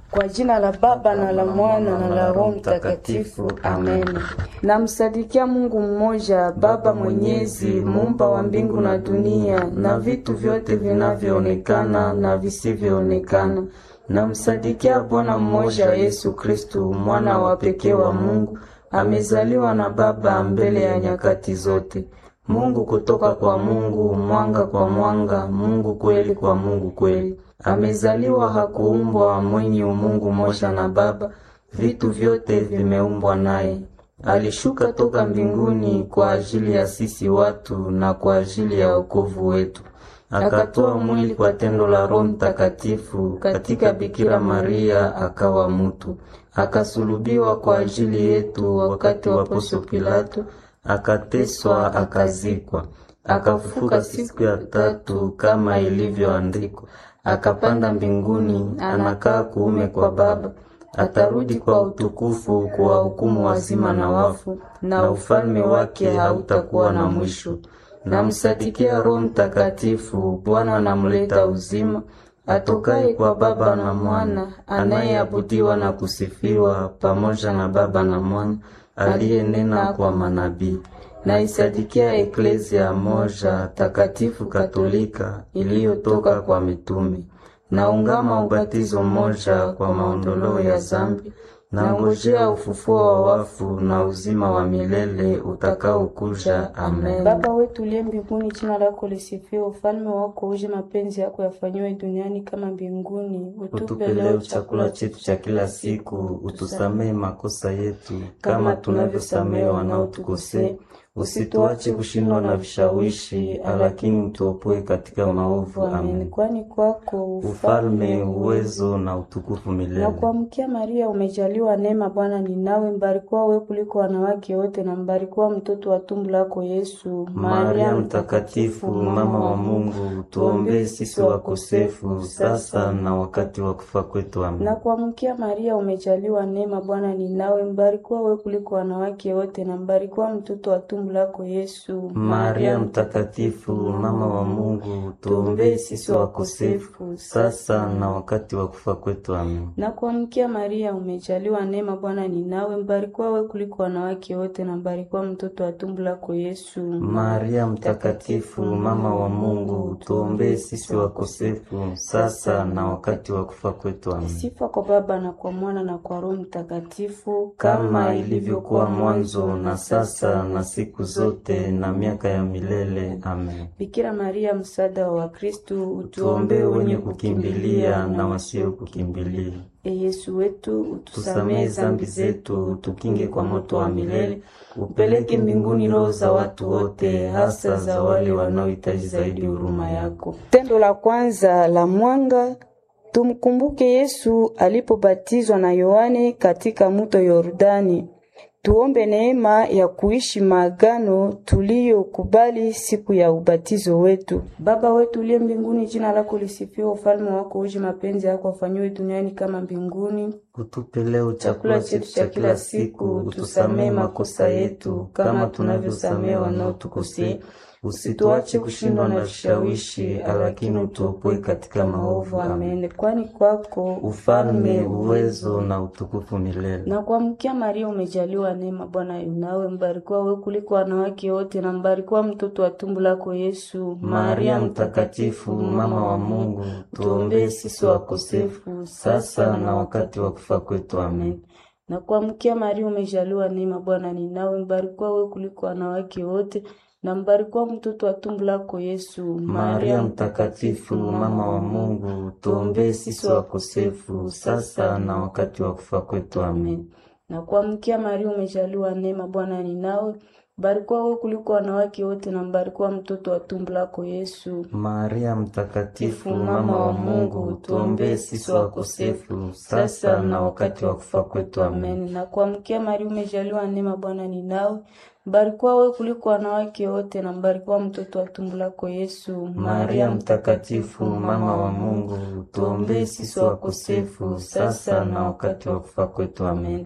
Kwa jina la Baba na la Mwana na la Roho Mtakatifu, amen. Namsadikia Mungu mmoja, Baba Mwenyezi, muumba wa mbingu na dunia na vitu vyote vinavyoonekana na visivyoonekana. Namsadikia Bwana mmoja, Yesu Kristu, mwana wa pekee wa Mungu, amezaliwa na Baba mbele ya nyakati zote. Mungu kutoka kwa Mungu, mwanga kwa mwanga, Mungu kweli kwa Mungu kweli. Amezaliwa, hakuumbwa, mwenye umungu moja na Baba, vitu vyote vimeumbwa naye. Alishuka toka mbinguni kwa ajili ya sisi watu na kwa ajili ya wokovu wetu. Akatoa mwili kwa tendo la Roho Mtakatifu katika Bikira Maria, akawa mutu. Akasulubiwa kwa ajili yetu wakati wa Poncio Pilato, akateswa, akazikwa, akafufuka siku ya tatu kama ilivyoandikwa, akapanda mbinguni, anakaa kuume kwa Baba, atarudi kwa utukufu kuwahukumu wazima na wafu, na ufalme wake hautakuwa na mwisho. Namsadikia Roho Mtakatifu, Bwana anamleta uzima, atokaye kwa Baba na Mwana, anayeabudiwa na kusifiwa pamoja na Baba na Mwana, aliyenena kwa manabii. Naisadikia Eklezia moja takatifu Katolika iliyotoka kwa mitume. Naungama ubatizo moja kwa maondoleo ya zambi. Nangojea ufufuo wa wafu na uzima wa milele utakaokuja. Amen. Baba wetu uliye mbinguni, jina lako lisifiwe, ufalme wako uje, mapenzi yako yafanyiwe duniani kama mbinguni. Utupe leo chakula chetu cha kila siku, utusamehe makosa yetu kama tunavyosamehe wanaotukosea, usituache kushindwa na vishawishi, lakini utuopoe katika maovu. Amen. Kwani kwako Ufalme, uwezo na utukufu milele. na kuamkia Maria, umejaliwa neema, Bwana ni nawe, mbarikiwa wewe kuliko wanawake wote, na mbarikiwa mtoto wa tumbo lako Yesu. Maria Mtakatifu, mama wa Mungu, tuombee sisi wakosefu sasa na wakati wa kufa kwetu. Amen. na kuamkia Maria, umejaliwa neema, Bwana ni nawe, mbarikiwa wewe kuliko wanawake wote, na mbarikiwa mtoto wa tumbo lako Yesu. Maria Mtakatifu, mama wa Mungu, tuombee sisi wakosefu sasa na wakati wa kufa kwetu. Amen. na kuamkia Maria, umejaliwa neema, Bwana ni nawe, mbarikiwa wewe kuliko wanawake wote, na mbarikiwa mtoto wa tumbo lako Yesu. Maria Mtakatifu, mama wa Mungu, tuombee sisi wakosefu sasa na wakati wa kufa kwetu. Amen. Sifa kwa Baba na kwa Mwana na kwa Roho Mtakatifu, Kama ilivyokuwa mwanzo na sasa na siku zote na miaka ya milele. Amen. Bikira Maria, msaada wa Wakristu, Tuombee wenye kukimbilia na wasio kukimbilia. E Yesu wetu, utusamehe Tusamehe zambi zetu, tukinge kwa moto wa milele, upeleke mbinguni roho za watu wote, hasa za wale wanaohitaji zaidi huruma yako. Tendo la kwanza la mwanga. Tumkumbuke Yesu alipobatizwa na Yohane katika mto Yordani. Tuombe neema ya kuishi maagano tuliyokubali siku ya ubatizo wetu. Baba wetu uliye mbinguni, jina lako lisifiwe, ufalme wako uje, mapenzi yako afanyiwe duniani kama mbinguni. Utupe leo chakula chetu cha kila siku, utusamehe makosa yetu kama tunavyosamehe wanaotukosea, usituache kushindwa na vishawishi, lakini utuopoe katika maovu. Amen. Amen. Kwani kwako Ufalme, uwezo na utukufu milele. na kuamkia Maria, umejaliwa neema, Bwana yu nawe, mbarikiwa wewe kuliko wanawake wote, na mbarikiwa mtoto wa tumbo lako Yesu. Maria Mtakatifu, mama wa Mungu, tuombee sisi wakosefu sasa na wakati wa kufa kwetu. Amen. na kuamkia Maria, umejaliwa neema, Bwana ni nawe, mbarikiwa wewe kuliko wanawake wote, na mbarikiwa mtoto wa tumbo lako Yesu. Maria Mtakatifu, mama wa Mungu, tuombee sisi wakosefu sasa na wakati wa kufa kwetu. Amen. na kuamkia Maria, umejaliwa neema, Bwana ni nawe, mbarikiwa wewe kuliko wanawake wote, na mbarikiwa mtoto wa tumbo lako Yesu. Maria Mtakatifu, mama wa Mungu, tuombee sisi wakosefu sasa na wakati wa kufa kwetu. Amen. Amen. Na kuamkia Maria, umejaliwa neema, Bwana ni nawe, mbarikiwa wewe kuliko wanawake wote, na mbarikiwa mtoto wa tumbo lako Yesu. Maria Mtakatifu, mama wa Mungu, tuombee sisi wakosefu sasa na wakati wa kufa kwetu. Amen.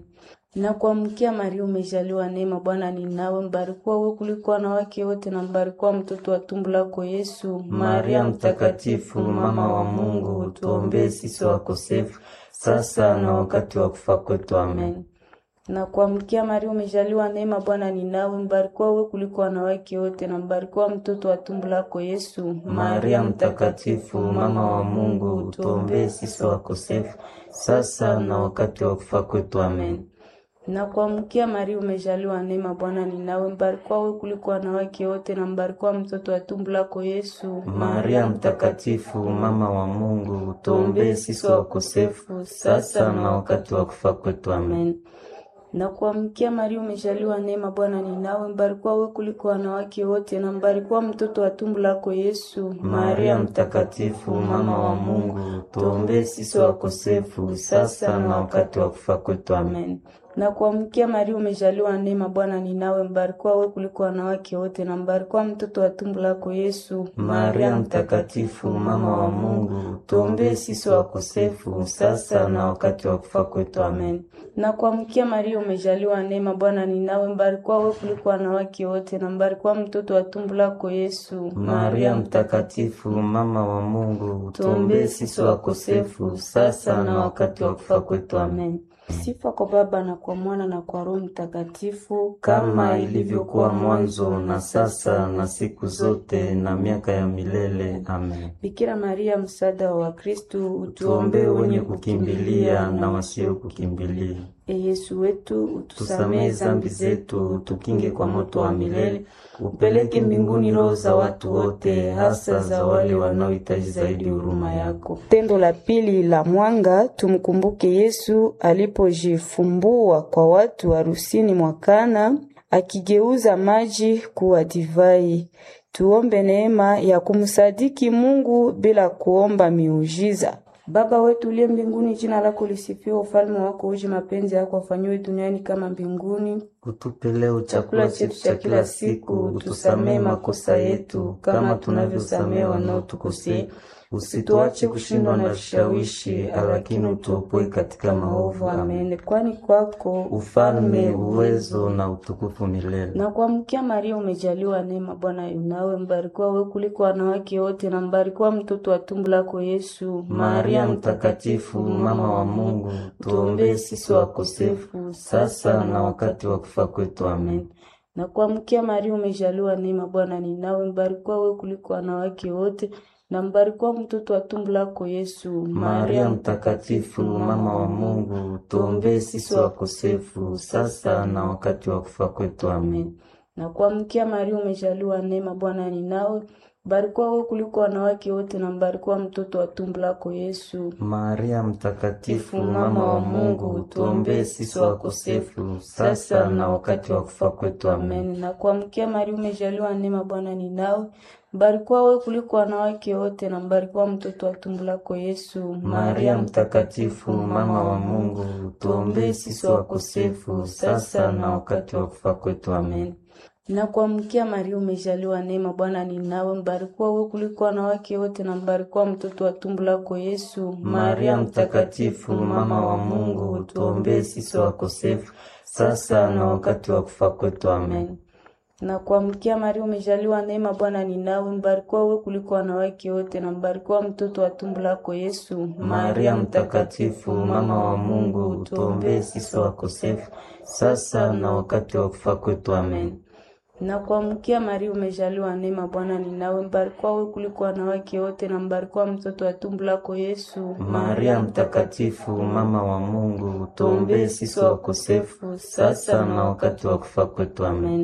Na kuamkia Maria, umejaliwa neema, Bwana ni nawe, mbarikiwa wewe kuliko wanawake wote, na mbarikiwa mtoto wa tumbo lako Yesu. Maria Mtakatifu, mama wa Mungu, tuombee sisi wakosefu sasa na wakati wa kufa kwetu. Amen. Na kuamkia Maria, umejaliwa neema, Bwana ni nawe, mbarikiwa wewe kuliko wanawake wote, na mbarikiwa mtoto wa tumbo lako Yesu. Maria Mtakatifu, mama wa Mungu, tuombee sisi wakosefu sasa na wakati wa kufa kwetu. Amen. Na kuamkia Maria, umejaliwa neema, Bwana ni nawe, mbarikiwa wewe kuliko wanawake wote, na mbarikiwa mtoto wa tumbo lako Yesu. Maria Mtakatifu, mama wa Mungu, tuombee sisi wakosefu sasa na wakati wa kufa kwetu. Amen. Na kuamkia Maria, umejaliwa neema, Bwana ni nawe, mbarikiwa wewe kuliko wanawake wote, na mbarikiwa mtoto wa tumbo lako Yesu. Maria Mtakatifu, mama wa Mungu, tuombee sisi wakosefu sasa na wakati wa kufa kwetu. Amen. Na kuamkia Maria, umejaliwa neema, Bwana ni nawe, mbarikiwa wewe kuliko wanawake wote, na mbarikiwa mtoto wa tumbo lako Yesu. Maria Mtakatifu, mama wa Mungu, tuombee sisi wakosefu sasa na wakati wa kufa kwetu. Amen. Na kuamkia Maria, umejaliwa neema, Bwana ni nawe, mbarikiwa wewe kuliko wanawake wote, na mbarikiwa mtoto wa tumbo lako Yesu. Maria Mtakatifu, mama wa Mungu, tuombee sisi wakosefu sasa na wakati wa kufa kwetu. Amen. Sifa kwa Baba na kwa Mwana na kwa Roho Mtakatifu, kama ilivyokuwa mwanzo na sasa na siku zote na miaka ya milele. Amen. Bikira Maria, msaada wa Wakristo, Tuombee wenye kukimbilia na wasio kukimbilia. E Yesu wetu, utusamehe Tusamehe zambi zetu, tukinge kwa moto wa milele, upeleke mbinguni roho za watu wote, hasa za wale wanaohitaji zaidi huruma yako. Tendo la pili la mwanga, tumkumbuke Yesu alipojifumbua kwa watu harusini mwa Kana, akigeuza maji kuwa divai. Tuombe neema ya kumsadiki Mungu bila kuomba miujiza. Baba wetu uliye mbinguni, jina lako lisifiwe, ufalme wako uje, mapenzi yako afanyiwe duniani kama mbinguni. Utupe leo chakula chetu cha kila siku, utusamehe makosa yetu kama tunavyosamehe wanaotukosea, usituache kushindwa na vishawishi, lakini utuopoe katika maovu. Amen. Amen. Kwani kwako Ufalme, uwezo na utukufu milele. na kuamkia Maria, umejaliwa neema, Bwana yu nawe, mbarikiwa wewe kuliko wanawake wote, na mbarikiwa mtoto wa tumbo lako Yesu. Maria Mtakatifu, mama wa Mungu, tuombee sisi wakosefu sasa na wakati wa kufa kwetu. Amen. na kuamkia Maria, umejaliwa neema, Bwana ni nawe, mbarikiwa wewe kuliko wanawake wote, na mbarikiwa mtoto wa tumbo lako Yesu. Maria Mtakatifu, mama wa Mungu, tuombee sisi wakosefu sasa na wakati wa kufa kwetu. Amen. na kuamkia Maria, umejaliwa neema, Bwana ni nawe, mbarikiwa wewe kuliko wanawake wote, na mbarikiwa mtoto wa tumbo lako Yesu. Maria Mtakatifu, mama wa Mungu, tuombee sisi wakosefu sasa na wakati wa kufa kwetu. Amen. Amen. Na kuamkia Maria, umejaliwa neema, Bwana ni nawe, mbarikiwa wewe kuliko wanawake wote, na mbarikiwa mtoto wa tumbo lako Yesu. Maria Mtakatifu, mama wa Mungu, tuombee sisi wakosefu sasa na wakati wa kufa kwetu. Amen. Na kuamkia Maria, umejaliwa neema, Bwana ni nawe, mbarikiwa wewe kuliko wanawake wote, na mbarikiwa mtoto wa tumbo lako Yesu. Maria Mtakatifu, mama wa Mungu, tuombee sisi wakosefu sasa na wakati wa kufa kwetu. Amen. na kuamkia Maria, umejaliwa neema, Bwana ni nawe, mbarikiwa wewe kuliko wanawake wote, na mbarikiwa mtoto wa tumbo lako Yesu. Maria Mtakatifu, mama wa Mungu, tuombee sisi wakosefu sasa na wakati wa kufa kwetu. Amen. na kuamkia Maria, umejaliwa neema, Bwana ni nawe, mbarikiwa wewe kuliko wanawake wote, na mbarikiwa mtoto wa tumbo lako Yesu. Maria Mtakatifu, mama wa Mungu, tuombee sisi wakosefu sasa na wakati wa kufa kwetu. Amen.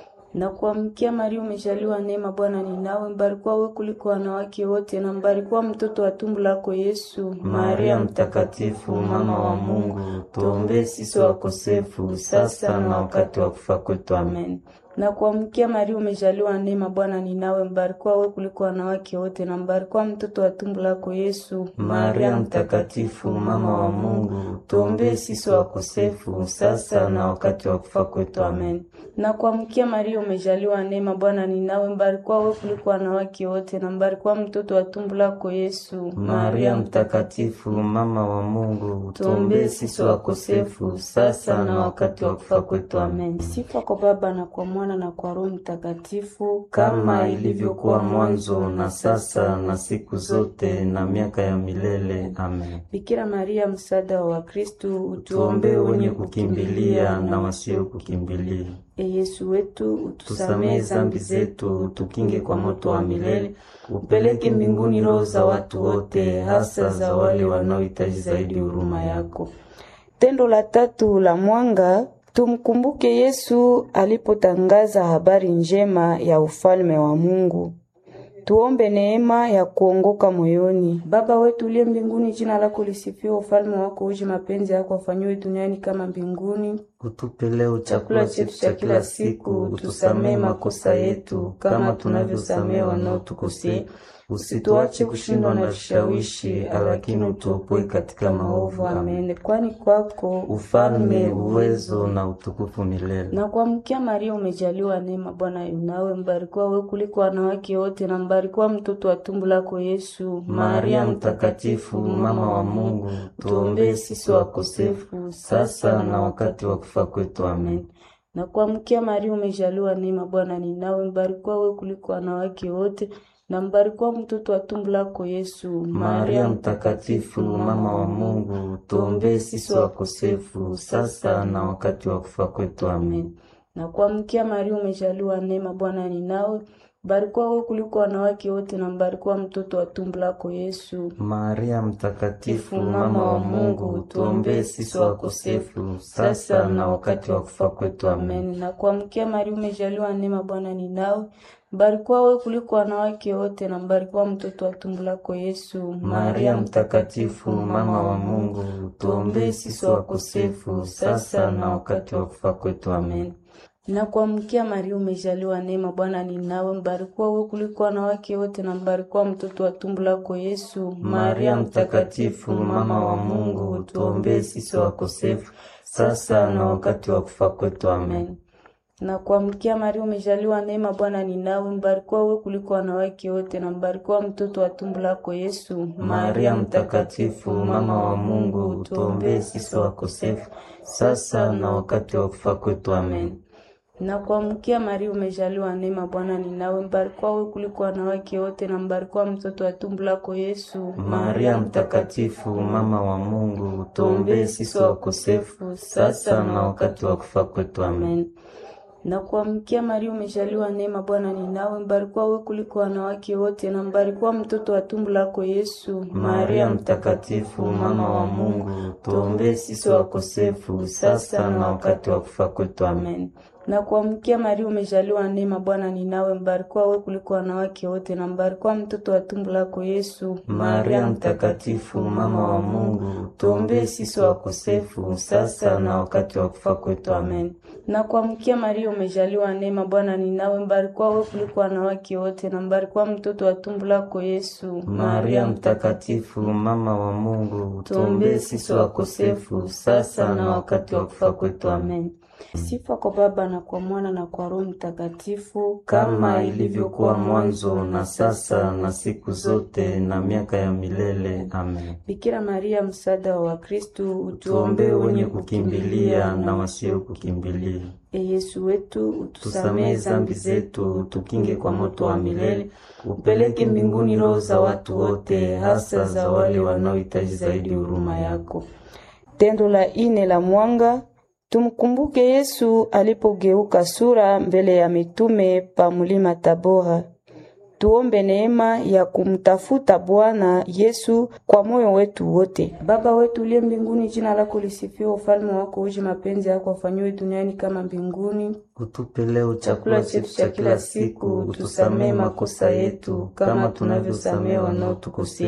na kuamkia Maria, umejaliwa neema, Bwana ni nawe, mbarikiwa wewe kuliko wanawake wote, na mbarikiwa mtoto wa tumbo lako Yesu. Maria Mtakatifu, mama wa Mungu, tuombee sisi wakosefu sasa na wakati wa kufa kwetu. Amen. Na kuamkia Maria, umejaliwa neema, Bwana ni nawe, mbarikiwa wewe kuliko wanawake wote, na mbarikiwa mtoto wa tumbo lako Yesu. Maria Mtakatifu, mama wa Mungu, tuombee sisi wakosefu sasa na wakati wa kufa kwetu. Amen. Na kuamkia Maria, umejaliwa neema, Bwana ni nawe, mbarikiwa wewe kuliko wanawake wote, na mbarikiwa mtoto wa tumbo lako Yesu. Maria Mtakatifu, mama wa Mungu, tuombee sisi wakosefu sasa na wakati wa kufa kwetu. Amen. Sifa kwa Baba na kwa Mwana na kwa Roho Mtakatifu, kama ilivyokuwa mwanzo na sasa na siku zote na miaka ya milele. Amen. Bikira Maria, msaada wa Wakristo, Tuombee wenye kukimbilia na wasio kukimbilia. E Yesu wetu, Tusamehe utusamehe zambi zetu, tukinge kwa moto wa milele, upeleke mbinguni roho za watu wote, hasa za wale wanaohitaji zaidi huruma yako. Tendo la tatu la mwanga, tumkumbuke Yesu alipotangaza habari njema ya ufalme wa Mungu. Tuombe neema ya kuongoka moyoni. Baba wetu uliye mbinguni, jina lako lisifiwe, ufalme wako uje, mapenzi yako afanyiwe duniani kama mbinguni. Utupe leo chakula chetu cha kila siku, utusamehe makosa yetu kama tunavyosamehe wanaotukosea, usituache kushindwa na vishawishi, lakini utuopoe katika maovu. Amen. Amen. Kwani kwako Ufalme, uwezo na utukufu milele. na kuamkia Maria, umejaliwa neema, Bwana yu nawe, mbarikiwa wewe kuliko wanawake wote, na mbarikiwa mtoto wa tumbo lako Yesu. Maria Mtakatifu, mama wa Mungu, tuombee sisi wakosefu sasa na wakati wa kufa kwetu. Amen. na kuamkia Maria, umejaliwa neema, Bwana ni nawe, mbarikiwa wewe kuliko wanawake wote, na mbarikiwa mtoto wa tumbo lako Yesu. Maria Mtakatifu, mama wa Mungu, tuombee sisi wakosefu sasa na wakati wa kufa kwetu. Amen. na kuamkia Maria, umejaliwa neema, Bwana ni nawe, mbarikiwa wewe kuliko wanawake wote, na mbarikiwa mtoto wa tumbo lako Yesu. Maria Mtakatifu, mama wa Mungu, tuombee sisi wakosefu sasa na wakati wa kufa kwetu. Amen. Amen. Na kuamkia Maria, umejaliwa neema, Bwana ni nawe, mbarikiwa wewe kuliko wanawake wote, na mbarikiwa mtoto wa tumbo lako Yesu. Maria Mtakatifu, mama wa Mungu, tuombee sisi wakosefu sasa na wakati wa kufa kwetu. Amen. Na kuamkia Maria, umejaliwa neema, Bwana ni nawe, mbarikiwa wewe kuliko wanawake wote, na mbarikiwa mtoto wa tumbo lako Yesu. Maria Mtakatifu, mama wa Mungu, tuombee sisi wakosefu sasa na wakati wa kufa kwetu. Amen. na kuamkia Maria, umejaliwa neema, Bwana ni nawe, mbarikiwa wewe kuliko wanawake wote, na mbarikiwa mtoto wa tumbo lako Yesu. Maria Mtakatifu, mama wa Mungu, tuombee sisi wakosefu sasa na wakati wa kufa kwetu. Amen. na kuamkia Maria, umejaliwa neema, Bwana ni nawe, mbarikiwa wewe kuliko wanawake wote, na mbarikiwa mtoto wa tumbo lako Yesu. Maria Mtakatifu, mama wa Mungu, tuombee sisi wakosefu sasa na wakati wa kufa kwetu. Amen. Amen. Na kuamkia Maria, umejaliwa neema, Bwana ni nawe, mbarikiwa wewe kuliko wanawake wote, na mbarikiwa mtoto wa tumbo lako Yesu. Maria Mtakatifu, mama wa Mungu, tuombee sisi wakosefu sasa na wakati wa kufa kwetu. Amen. Amen. Na kuamkia Maria, umejaliwa neema, Bwana ni nawe, mbarikiwa wewe kuliko wanawake wote, na mbarikiwa mtoto wa tumbo lako Yesu. Maria Mtakatifu, mama wa Mungu, tuombee sisi wakosefu sasa na wakati wa kufa kwetu. Amen. Na kuamkia Maria, umejaliwa neema, Bwana ni nawe, mbarikiwa wewe kuliko wanawake wote, na mbarikiwa mtoto wa tumbo lako Yesu. Maria Mtakatifu, mama wa Mungu, tuombee sisi wakosefu sasa na wakati wa kufa kwetu. Amen. Sifa kwa Baba na kwa Mwana na kwa Roho Mtakatifu, kama ilivyokuwa mwanzo na sasa na siku zote na miaka ya milele. Amen. Bikira Maria, msaada wa Wakristo, Tuombee wenye kukimbilia na wasio kukimbilia. E Yesu wetu, Tusamehe utusamehe zambi zetu, tukinge kwa moto wa milele, upeleke mbinguni roho za watu wote, hasa za wale wanaohitaji zaidi huruma yako. Tendo la ine la mwanga, tumkumbuke Yesu alipogeuka sura mbele ya mitume pa mulima Tabora. Tuombe neema ya kumtafuta Bwana Yesu kwa moyo wetu wote. Baba wetu uliye mbinguni, jina lako lisifiwe, ufalme wako uje, mapenzi yako afanyiwe duniani kama mbinguni. Utupe leo chakula chetu cha kila siku, utusamehe makosa yetu kama tunavyosamehe wanaotukosea,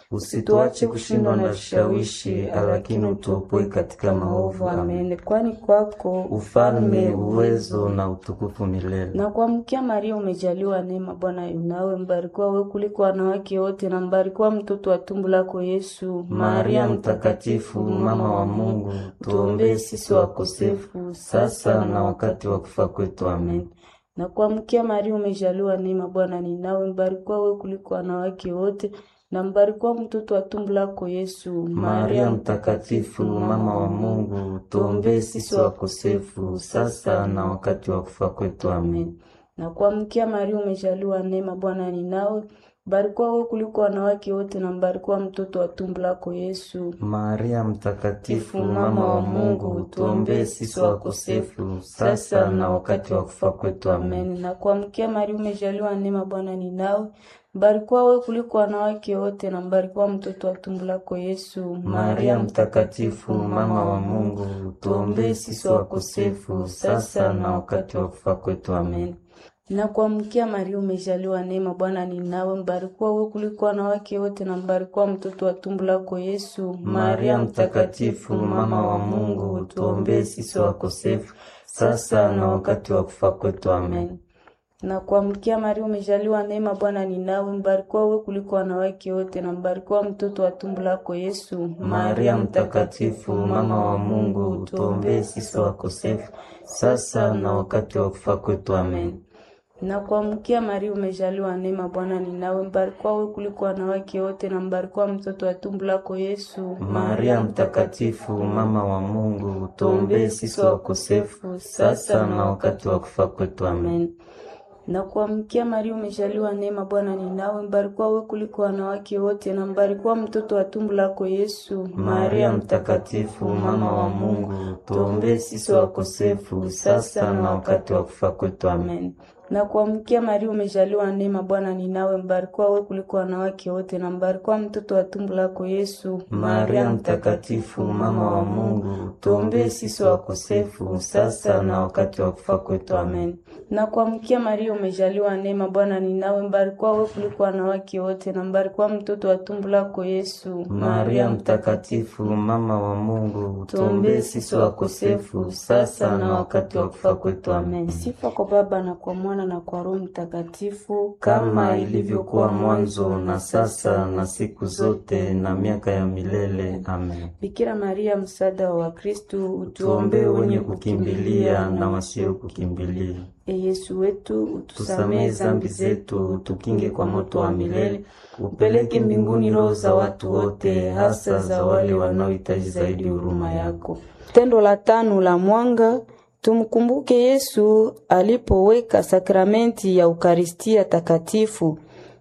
usituache kushindwa na vishawishi, lakini utuopoe katika maovu. Amen. Amen. Kwani kwako Ufalme, uwezo na utukufu milele. na kuamkia Maria umejaliwa neema, Bwana yu nawe, mbarikiwa wewe kuliko wanawake wote, na mbarikiwa mtoto wa tumbo lako Yesu. Maria Mtakatifu, mama wa Mungu, tuombee sisi wakosefu sasa na wakati wa kufa kwetu. Amen. na kuamkia Maria umejaliwa neema, Bwana ni nawe, mbarikiwa wewe kuliko wanawake wote, na mbarikiwa mtoto wa tumbo lako Yesu. Maria Mtakatifu, mama wa Mungu, tuombee sisi wakosefu sasa na wakati wa kufa kwetu. Amen. na kuamkia Maria umejaliwa neema, Bwana ni nawe, mbarikiwa wewe kuliko wanawake wote, na mbarikiwa mtoto wa tumbo lako Yesu. Maria Mtakatifu, mama wa Mungu, tuombee sisi wakosefu sasa na wakati wa kufa kwetu. Amen. Amen. Na kuamkia Maria umejaliwa neema, Bwana ni nawe, mbarikiwa wewe kuliko wanawake wote, na mbarikiwa mtoto wa tumbo lako Yesu. Maria Mtakatifu, mama wa Mungu, tuombee sisi wakosefu sasa na wakati wa kufa kwetu. Amen. Na kuamkia Maria umejaliwa neema, Bwana ni nawe, mbarikiwa wewe kuliko wanawake wote, na mbarikiwa mtoto wa tumbo lako Yesu. Maria Mtakatifu, mama wa Mungu, tuombee sisi wakosefu sasa na wakati wa kufa kwetu. Amen. na kuamkia Maria umejaliwa neema, Bwana ni nawe, mbarikiwa wewe kuliko wanawake wote, na mbarikiwa mtoto wa tumbo lako Yesu. Maria Mtakatifu, mama wa Mungu, tuombee sisi wakosefu sasa na wakati wa kufa kwetu. Amen. na kuamkia Maria umejaliwa neema, Bwana ni nawe, mbarikiwa wewe kuliko wanawake wote, na mbarikiwa mtoto wa tumbo lako Yesu. Maria Mtakatifu, mama wa Mungu, tuombee sisi wakosefu sasa na wakati wa kufa kwetu. Amen. na kuamkia Maria umejaliwa neema, Bwana ni nawe, mbarikiwa wewe kuliko wanawake wote, na mbarikiwa mtoto wa tumbo lako Yesu. Maria Mtakatifu, mama wa Mungu, tuombee sisi wakosefu sasa na wakati wa kufa kwetu. Amen. na kuamkia Maria umejaliwa neema, Bwana ni nawe, mbarikiwa wewe kuliko wanawake wote, na mbarikiwa mtoto wa tumbo lako Yesu. Maria Mtakatifu, mama wa Mungu, tuombee sisi wakosefu sasa na wakati wa kufa kwetu. Amen. na kuamkia Maria umejaliwa neema, Bwana ni nawe, mbarikiwa wewe kuliko wanawake wote, na mbarikiwa mtoto wa tumbo lako Yesu. Maria Mtakatifu, mama wa Mungu, tuombee sisi wakosefu sasa na wakati wa kufa kwetu. Amen. Sifa kwa Baba na kwa Mwana na kwa Roho Mtakatifu, kama ilivyokuwa mwanzo na sasa na siku zote na miaka ya milele. Amen. Bikira Maria, msaada wa Wakristu, Tuombee wenye kukimbilia na wasio kukimbilia. E Yesu wetu, utusamehe Tusamehe zambi zetu, tukinge kwa moto wa milele, upeleke mbinguni roho za watu wote, hasa za wale wanaohitaji zaidi huruma yako. Tendo la tano la mwanga, tumkumbuke Yesu alipoweka sakramenti ya Ukaristia Takatifu.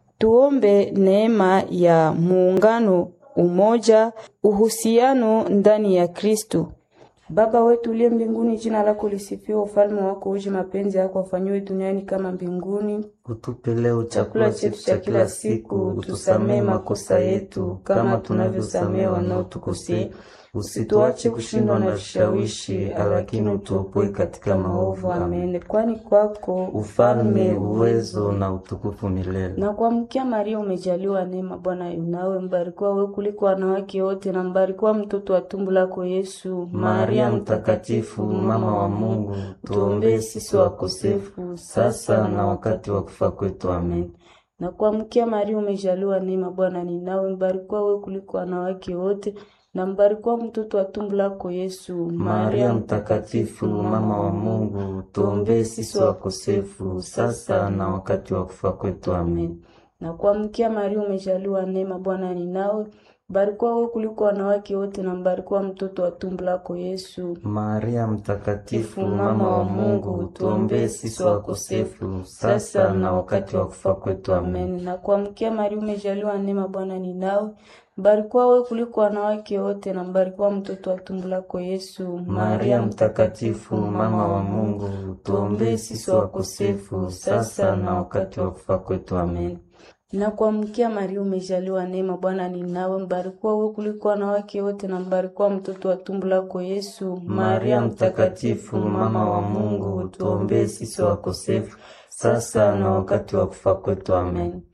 Tuombe neema ya muungano, umoja, uhusiano ndani ya Kristo. Baba wetu uliye mbinguni, jina lako lisifiwe, ufalme wako uje, mapenzi yako afanyiwe duniani kama mbinguni. Utupe leo chakula chetu cha kila siku, utusamehe makosa yetu kama tunavyosamehe wanaotukosea, usituache kushindwa na vishawishi, lakini utuopoe katika maovu. Amen. Amen. Kwani kwako Ufalme, uwezo na utukufu milele. na kuamkia Maria umejaliwa neema, Bwana yu nawe, mbarikiwa wewe kuliko wanawake wote, na mbarikiwa mtoto wa tumbo lako Yesu. Maria Mtakatifu, mama wa Mungu, tuombee sisi wakosefu sasa na wakati wa kufa kwetu. Amen. na kuamkia Maria umejaliwa neema, Bwana ni nawe, mbarikiwa wewe kuliko wanawake wote, na mbarikiwa mtoto wa tumbo lako Yesu. Maria Mtakatifu, mama wa Mungu, tuombee sisi wakosefu sasa na wakati wa kufa kwetu. Amen. na kuamkia Maria umejaliwa neema, Bwana ni nawe, mbarikiwa wewe kuliko wanawake wote, na mbarikiwa mtoto wa tumbo lako Yesu. Maria Mtakatifu, mama wa Mungu, tuombee sisi wakosefu sasa na wakati wa kufa kwetu. Amen. Amen. Na kuamkia Maria umejaliwa neema, Bwana ni nawe, mbarikiwa wewe kuliko wanawake wote, na mbarikiwa mtoto wa tumbo lako Yesu. Maria Mtakatifu, mama wa Mungu, tuombee sisi wakosefu sasa na wakati wa kufa kwetu. Amen. Na kuamkia Maria umejaliwa neema, Bwana ni nawe, mbarikiwa wewe kuliko wanawake wote, na mbarikiwa mtoto wa tumbo lako Yesu. Maria Mtakatifu, mama wa Mungu, tuombee sisi wakosefu sasa na wakati wa kufa kwetu. Amen.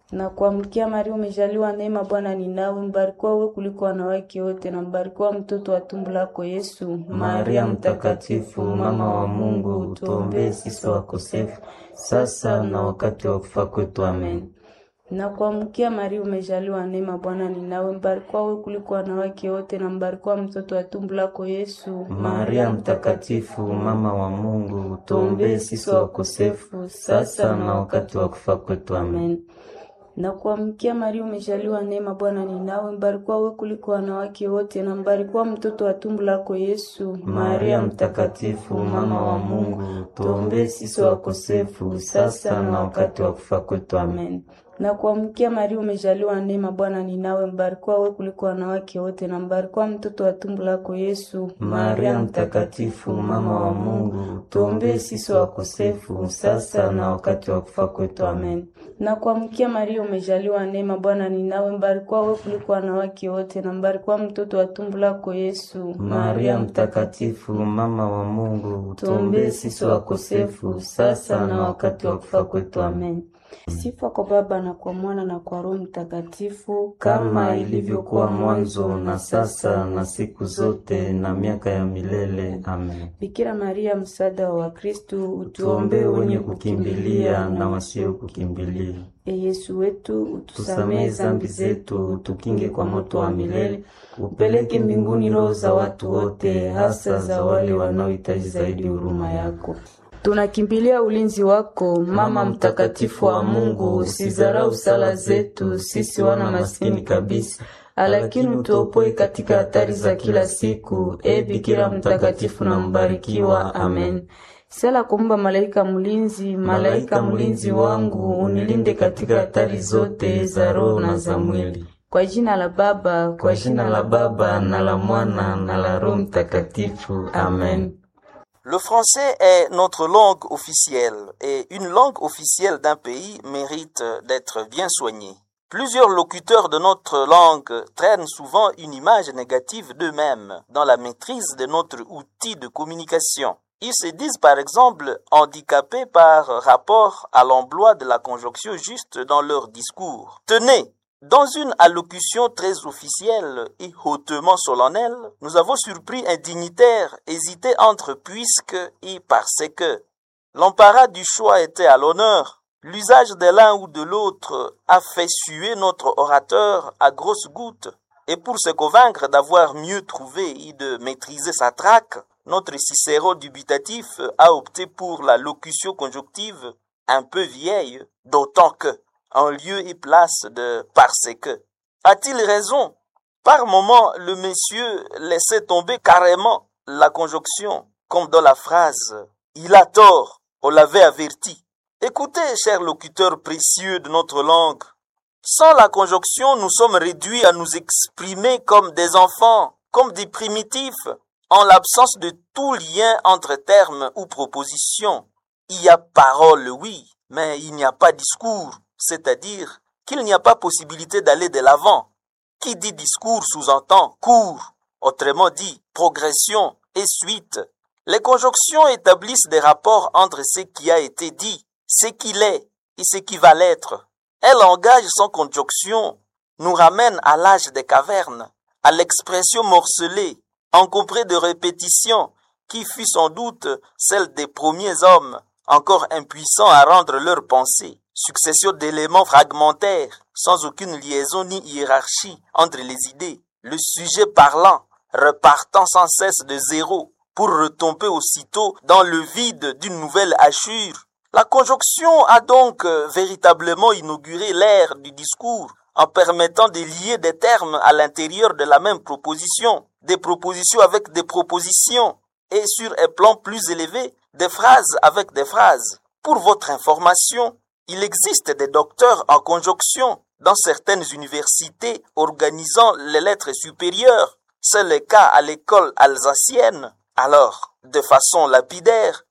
Na kuamkia Maria, umejaliwa neema, Bwana ni nawe, mbarikiwa wewe kuliko wanawake wote, na mbarikiwa mtoto wa tumbo lako Yesu. Maria Mtakatifu, mama wa Mungu, tuombee sisi wakosefu, sasa na wakati wa kufa kwetu. Amen. Na kuamkia Maria, umejaliwa neema, Bwana ni nawe, mbarikiwa wewe kuliko wanawake wote, na mbarikiwa mtoto wa tumbo lako Yesu. Maria Mtakatifu, mama wa Mungu, tuombee sisi wakosefu, sasa na wakati wa kufa kwetu. Amen. Na kuamkia Maria, umejaliwa neema, Bwana ni nawe, mbarikiwa wewe kuliko wanawake wote, na mbarikiwa mtoto wa tumbo lako Yesu. Maria Mtakatifu, mama wa Mungu, tuombee sisi wakosefu, sasa na wakati wa kufa kwetu. Amen. Na kuamkia Maria, umejaliwa neema, Bwana ni nawe, mbarikiwa wewe kuliko wanawake wote, na mbarikiwa mtoto wa tumbo lako Yesu. Maria Mtakatifu, mama wa Mungu, tuombee sisi wakosefu, sasa na wakati wa kufa kwetu. Amen. Na kuamkia Maria, umejaliwa neema, Bwana ni nawe, mbarikiwa wewe kuliko wanawake wote, na mbarikiwa mtoto wa tumbo lako Yesu. Maria Mtakatifu, mama wa Mungu, tuombee sisi wakosefu, sasa na wakati wa kufa kwetu. Amen. Sifa kwa Baba na kwa Mwana na kwa Roho Mtakatifu, kama ilivyokuwa mwanzo na sasa na siku zote na miaka ya milele. Amen. Bikira Maria, msaada wa Wakristo, Tuombee wenye kukimbilia na wasio kukimbilia. E Yesu wetu, utusamehe Tusamehe zambi zetu, tukinge kwa moto wa milele, upeleke mbinguni roho za watu wote, hasa za wale wanaohitaji zaidi huruma yako. Tunakimbilia ulinzi wako, Mama mtakatifu wa Mungu, usizarau sala zetu sisi wana maskini kabisa, lakini utuopoe katika hatari za kila siku. E Bikira mtakatifu na mbarikiwa. Amen. Sala kumba malaika mlinzi, Malaika mlinzi wangu, unilinde katika hatari zote za roho na za mwili. Kwa jina la Baba, Kwa jina la Baba na la Mwana na la Roho Mtakatifu. Amen. Le français est notre langue officielle et une langue officielle d'un pays mérite d'être bien soignée. Plusieurs locuteurs de notre langue traînent souvent une image négative d'eux-mêmes dans la maîtrise de notre outil de communication. Ils se disent par exemple handicapés par rapport à l'emploi de la conjonction juste dans leur discours. Tenez, dans une allocution très officielle et hautement solennelle, nous avons surpris un dignitaire hésiter entre puisque et parce que. L'embarras du choix était à l'honneur. L'usage de l'un ou de l'autre a fait suer notre orateur à grosses gouttes. Et pour se convaincre d'avoir mieux trouvé et de maîtriser sa traque, notre Cicéron dubitatif a opté pour la locution conjonctive un peu vieille, d'autant que en lieu et place de parce que. A-t-il raison Par moment, le monsieur laissait tomber carrément la conjonction, comme dans la phrase Il a tort, on l'avait averti. Écoutez, chers locuteurs précieux de notre langue, sans la conjonction, nous sommes réduits à nous exprimer comme des enfants, comme des primitifs, en l'absence de tout lien entre termes ou propositions. Il y a parole, oui, mais il n'y a pas discours c'est-à-dire qu'il n'y a pas possibilité d'aller de l'avant. Qui dit discours sous-entend cours, autrement dit progression et suite. Les conjonctions établissent des rapports entre ce qui a été dit, ce qu'il est et ce qui va l'être. Un langage sans conjonction nous ramène à l'âge des cavernes, à l'expression morcelée, encombrée de répétitions, qui fut sans doute celle des premiers hommes, encore impuissants à rendre leurs pensées succession d'éléments fragmentaires, sans aucune liaison ni hiérarchie entre les idées, le sujet parlant, repartant sans cesse de zéro, pour retomber aussitôt dans le vide d'une nouvelle hachure. La conjonction a donc véritablement inauguré l'ère du discours, en permettant de lier des termes à l'intérieur de la même proposition, des propositions avec des propositions, et sur un plan plus élevé, des phrases avec des phrases. Pour votre information, il existe des docteurs en conjonction dans certaines universités organisant les lettres supérieures. C'est le cas à l'école alsacienne. Alors, de façon lapidaire,